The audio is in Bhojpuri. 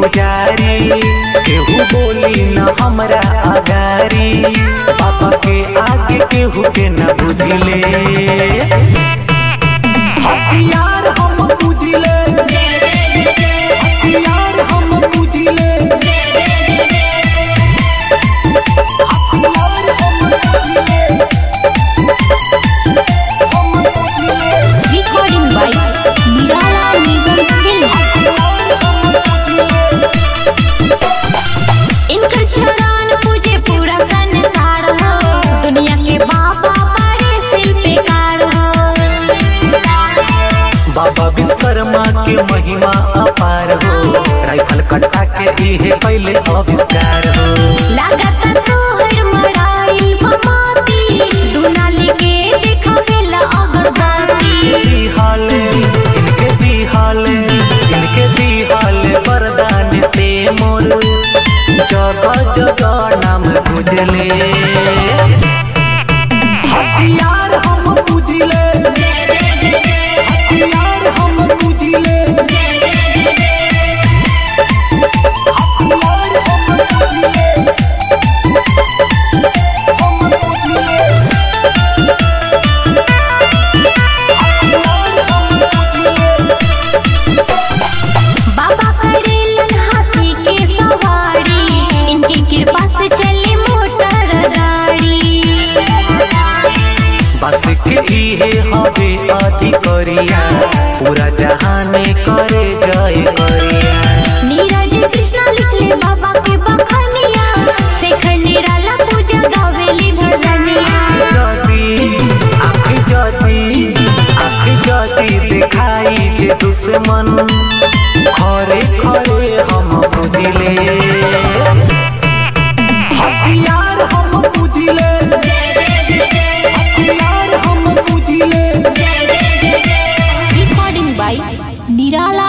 पुजारी केहू बोली न हमरा आगारी बाबा के आगे केहू के न बुझले हथियार हम बुझले हथियार हम बुझले हथियार हम बुझले हम बुझले Recording by Nirala Nigam Film. इनकर चरण पूजे पूरा संसार हो दुनिया के बाबा बड़े शिल्पकार हो बाबा विश्वकर्मा के महिमा अपार हो राइफल कट्टा के इहे पहले आविष्कार हो लागत तोहर मड़ाई भमाती दुनाली के देखावेला अगरबत्ती बिहाले इनके बिहाले इनके बिहाले वरदान से मोर जगह जगह नाम बुझले हथियार हम बुझले हथियार हम बुझले हथियार हम बुझले हम बुझले हथियार हम बुझले बाबा करेलन हाथी के सवारी इनकी कृपा से चले मोटर गाड़ी बस के इहे हवे अधिकरिया पूरा जहाने करे जय करिया नीरज कृष्णा लिखले बाबा के बखनिया शेखर निराला पूजा गावेली भजनिया जदी आँख जदी आँख जदी दिखाई जे दुश्मन खरे खरे हम बुझले हथियार हम बुझले हथियार हम बुझले रिकॉर्डिंग बाय निराला